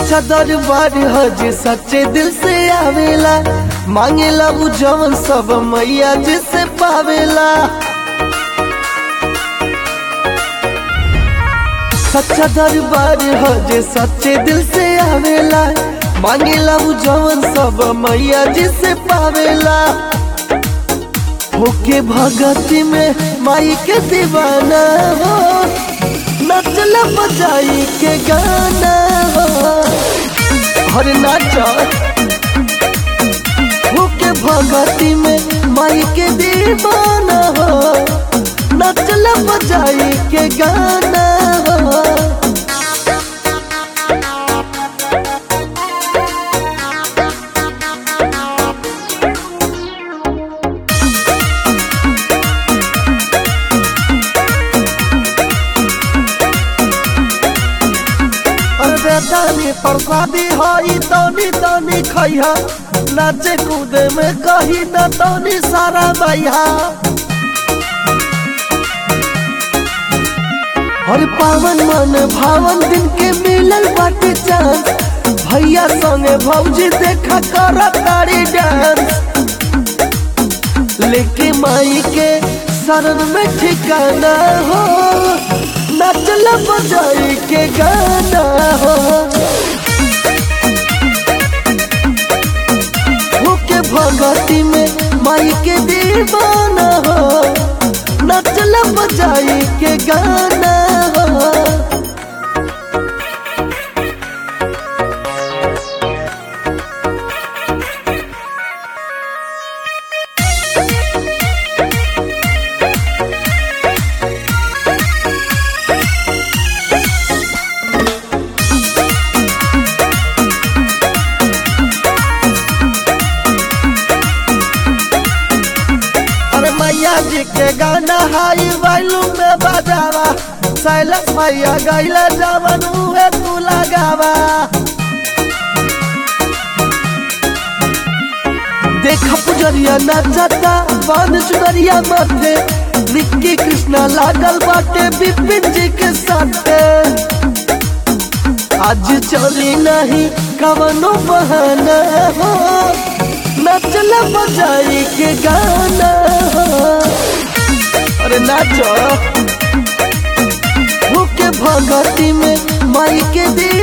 सच्चा दरबार ह जे सच्चे दिल से आवेला मांगेला उ जवन सब मैया जिसे पावेला सच्चा दरबार ह जे सच्चे दिल से आवेला मांगेला उ जवन सब मैया जिसे पावेला होके भगती में माई के दीवाना हो नचल बजाई के गाना हो हर नाच होके भगती में माई के दीवाना हो नचल बजाई के गाना हो अरे दानी प्रसादी हई तनी तनी खैहा नाचे कूदे में कही न तनी सारा मैया हर पावन मन भावन दिन के मिलल बाटे चांस भैया संगे भौजी देखा कर तारी डांस लेके माई के शरण में ठिकाना हो नचल बजाई के गाना हो होके भगती में माई के दीवाना हो नचल बजाई के गाना हो अरे मैया जी के गाना हाई वैल्यू में बजावा सैलस मैया गैला जवन उहे तू लगावा देखा पुजरिया नाचता बांध चुनरिया माथे निक्की कृष्णा लागल बाटे बिपिन जी के साथे आज चली नहीं कवनो बहाना हो नचल बजाई के गाना हो अरे नाचो होके भगती में माई के दी